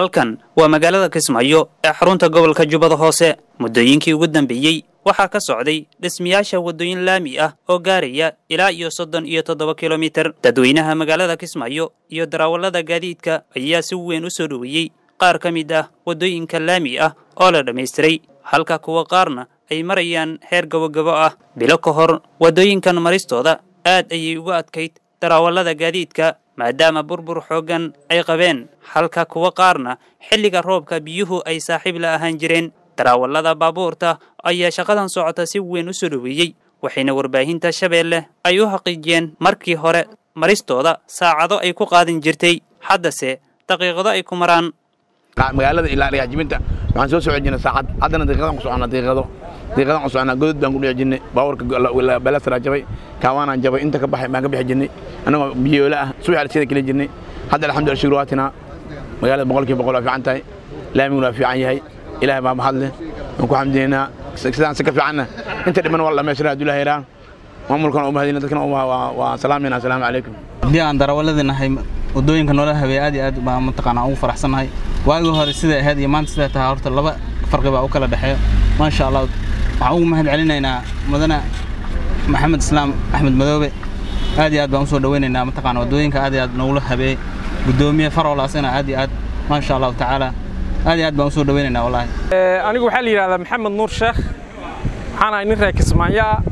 halkan waa magaalada kismaayo ee xarunta gobolka jubbada hoose muddooyinkii ugu dambeeyey waxaa ka socday dhismayaasha waddooyin laami ah oo gaaraya ilaa iyo soddon iyo toddoba kilomitir dadweynaha magaalada kismaayo iyo darawallada gaadiidka ayaa si weyn u soo dhoweeyey qaar ka mid ah waddooyinka laami ah oo la dhammaystiray halka kuwa qaarna ay marayaan heer gabogabo ah bilo ka hor waddooyinkan maristooda aad ayay ugu adkayd darawallada gaadiidka maadaama burbur xooggan ay qabeen halka kuwa qaarna xilliga roobka biyuhu ay saaxiib la ahaan jireen darawallada baabuurta ayaa shaqadan socota si weyn u soo dhoweeyey waxayna warbaahinta shabeelle ay u xaqiijiyeen markii hore maristooda saacado ay ku qaadan jirtay haddase daqiiqado ay ku maraan magaalada ilaa dhagaxjibinta waxaan soo socon jirnay saacad haddana daqiiqadan ku soconnaa daqiiqado daqiiqadan ku soconnaa godod baan ku dhici jirnay baabuurka balasraa jabay kaawaanaan jabay inta ka baxay baan ka bixi jirnay annagoo biyoola ah subax alsida keli jirnay hadda alxamdulillah shukr waatina magaalada boqolkiiba boqol waa fiican tahay laamiguna waa fiican yahay ilaahay baa mahad leh waan ku xamdinaynaa sidaan si ka fiicanna inta dhiman waa la dhammaystiraa hadduu ilahay yaraan maamulkan u mahadina dadkana waa salaamayna asalaamu calaykum haddii aan darawalladii nahay waddooyinka noola habeey aad iyo aad baan mataqaanaa ugu faraxsannahay waagii hore siday ahayd iyo maanta siday tahay horta laba farqi baa u kala dhexeeyo maasha allah waxaan ugu mahad celinaynaa mudane maxamed islaam axmed madoobe aad iyo aad baan usoo dhawaynaynaa mataqaana waddooyinka aad iyo aad noogula habeeyey guddoomiye farolaasina aad iyo aad maasha allahu tacaala aad iyo aad baan usoo dhawaynaynaa wallaahi anigu waxaa la yidhahdaa maxamed nuur sheekh waxaan ahay nin reer kismaayo ah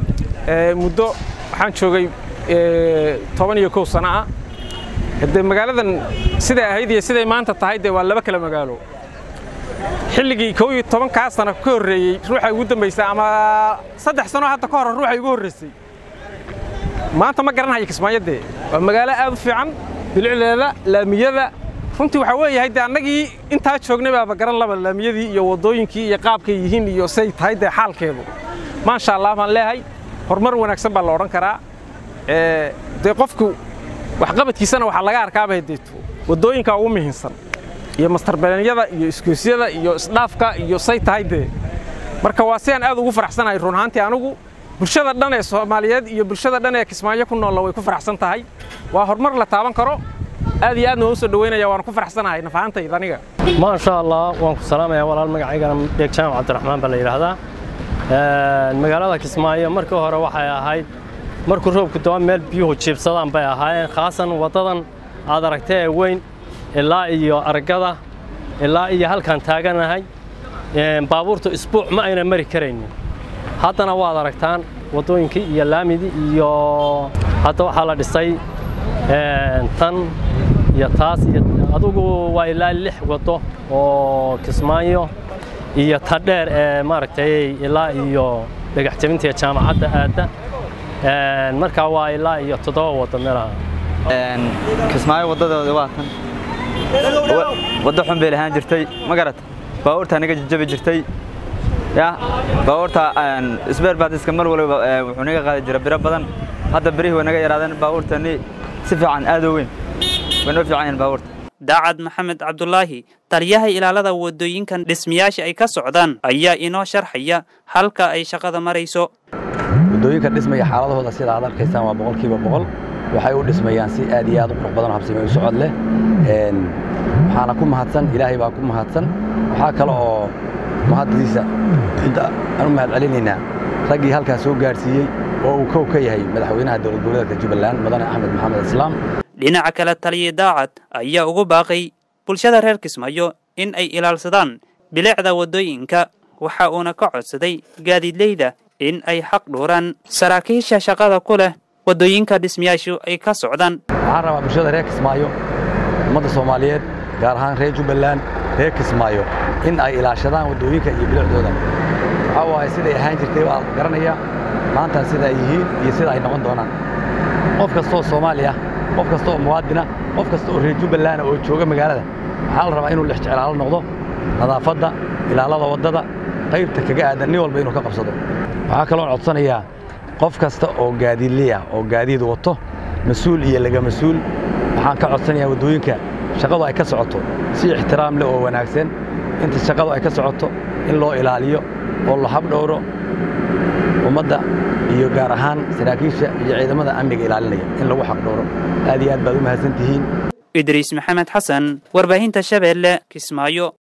muddo waxaan joogay toban iyo kow sano ah dee magaaladan siday ahayd iyo siday maanta tahay dee waa laba kala magaalo xilligii kow iyo tobankaa sano ka horreeyey ruuxa ugu dambaysay ama saddex sano hadda ka hor ruuxa igu horraysay maanta ma garanhayo kismaayo dee waa magaalo aad u fiican bilicdeeda laamiyada runtii waxaa weeyahay dee annagii intaa joognay baaba garan laba laamiyadii iyo waddooyinkii iyo qaabkay yihiin iyo say tahay dee xaalkeedu maasha allah baan leehay horumar wanaagsan baa la odhan karaa dee qofku waxqabadkiisana waxaa laga arkaaba deeto waddooyinka ugu muhiimsan iyo mastarbeelyada iyo iskoosyada iyo isdhaafka iyo say tahay dee marka waa sidaan aad ugu faraxsanahay run ahaantii anigu bulshada dhan ee soomaaliyeed iyo bulshada dhan ee kismaayo ku noolla way ku faraxsan tahay waa horumar la taaban karo aad iyo aadna waan u soo dhaweynaya waan ku faraxsanahay nafahaantayda aniga maasha allah waan ku salaamayaa walaal magacaygana dheeg jaamac cabdiraxmaan baa la yidhaahdaa magaalada kismaayo markii hore waxay ahayd markuu roobku daba meel biyuhu jiibsadaan bay ahaayeen khaasan waddadan aad aragtay ee weyn ilaa iyo argada ilaa iyo halkaan taaganahay baabuurtu isbuuc ma ayna mari karaynin haddana waad aragtaan waddooyinkii iyo laamidii iyo hadda waxaa la dhisay tan iyo taas iyo adugu waa ilaa lix waddo oo kismaayo iyo ta dheer ee maaragtay ilaa iyo dhagax jabinta iyo jaamacadda aadda markaa waa ilaa iyo toddoba waddo meelaha kismaayo waddadooda waa tan waddo xun bay lahaan jirtay ma garata baabuurtaa naga jajabi jirtay ya baabuurta isbeer baadiska mar waliba wuxuu naga qaadi jira biro badan hadda birihii way naga yaraadeen baabuurtani si fiican aad u weyn way noo fiican yihiin baabuurta daacad maxamed cabdulaahi taliyaha ilaalada waddooyinkan dhismayaasha ay ka socdaan ayaa inoo sharxaya halka ay shaqada marayso waddooyinka dhismaya xaaladahooda sida aad arkaysaan waa boqolkiiba boqol waxay u dhismayaan si aad iyo aad u qurux badan oo habsami u socod leh waxaana ku mahadsan ilaahay baa ku mahadsan waxaa kale oo mahaddiisa inta aan u mahad celinaynaa raggii halkaas soo gaadhsiiyey oo uu kow ka yahay madaxweynaha dowlad goboleedka jubbaland mudane axmed maxamed islaam dhinaca kale taliya daacad ayaa ugu baaqay bulshada reer kismaayo in ay ilaalsadaan bilicda waddooyinka waxa uuna ka codsaday gaadiidleyda in ay xaq dhuuraan saraakiisha shaqada ku leh waddooyinka dhismayaashu ay ka socdaan waxaan rabaa bulshada reer kismaayo ummadda soomaaliyeed gaar ahaan reer jubbaland reer kismaayo in ay ilaashadaan waddooyinka iyo bilicdooda waxaa waaye siday ahaan jirtay waa garanaya maantan sida ay yihiin iyo sida ay noqon doonaan qof kastaoo soomaali ah qof kasta oo muwaadina qof kasta oo reer jubbaland oo jooga magaalada waxaa la rabaa inuu lex jeclaalo noqdo nadaafadda ilaalada waddada qaybta kaga aadan nin walba inuu ka qabsado waxaa kaloon codsanayaa qof kasta oo gaadiidliya oo gaadiid wato mas-uul iyo laga mas-uul waxaan ka codsanayaa waddooyinka shaqadu ay ka socoto si ixtiraam leh oo wanaagsan inta shaqadu ay ka socoto in loo ilaaliyo oo la habdhowro ummadda iyo gaar ahaan saraakiisha iyo ciidamada amniga ilaalinaya in lagu xaqdhowro aad iyo aad baad u mahadsan tihiin idriis maxamed xasan warbaahinta shabeelle kismaayo